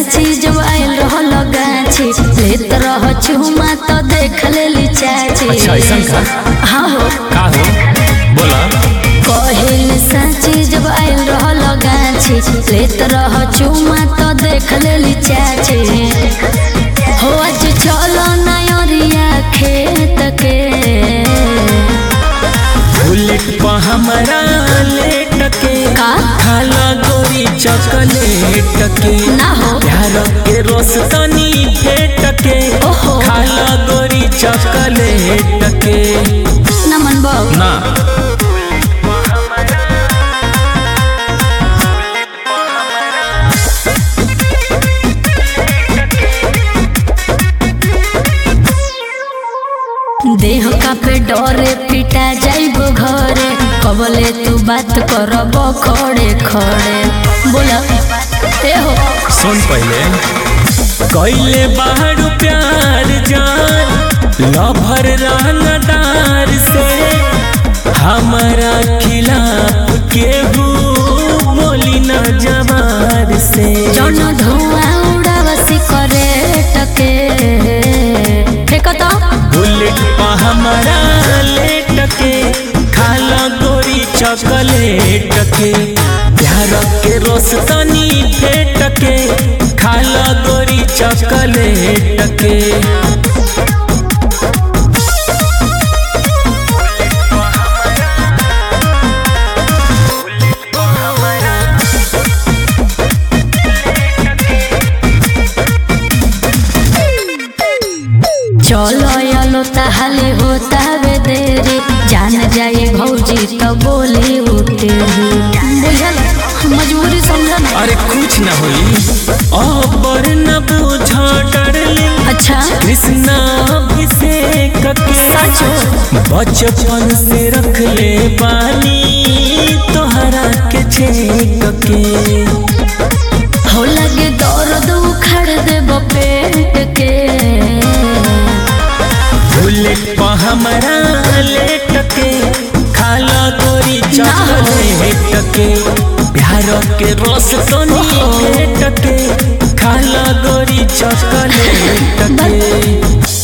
साची जब आयल रहल गाछी लेत रह चुमा तो देख लेली चाची अच्छा, अइसन का? हाँ हो का हो बोला कहिल साची जब आयल रहल गाछी लेत रह चुमा तो देख लेली चाची हो आज चलो नयरिया खेत के बुलेट पर हमारा लेट के का? खाला गोरी चॉकलेट के ना हो प्यार के रोस तनी फेट के ओहो। खाला गोरी चॉकलेट के नमन बाबू ना देह का पे डरे पिटा जाइबो घरे कबले तू बात करब खड़े खड़े बोला ए हो सुन पहले कैले बाहर प्यार जान लभर रंगदार से हमारा खिलाफ केहू बोली न जवार से जन धुआं उड़ावसी करे टके फेंको तो बुलेट पा हमारा लेट के खाला गोरी चॉकलेट के प्यार के रोस तनी फेट के खाला गोरी चॉकलेट के चलो यलो ताहले होता वे देरी जान जाए भौजी तो बोली उठेरी बुझल मजबूरी समझ ना अरे कुछ न होई अबर न बुझा डरलिंग अच्छा कृष्णा अभिषेक के सचो बचपन से रख ले पानी तोहरा के छेक के हो लगे दर्द उखड़ देब पेट के बुलेट पा हमारा लेट के खाला गोरी चॉकलेट के प्यार के रस तो नी भेट के खाला गोरी चॉकलेट के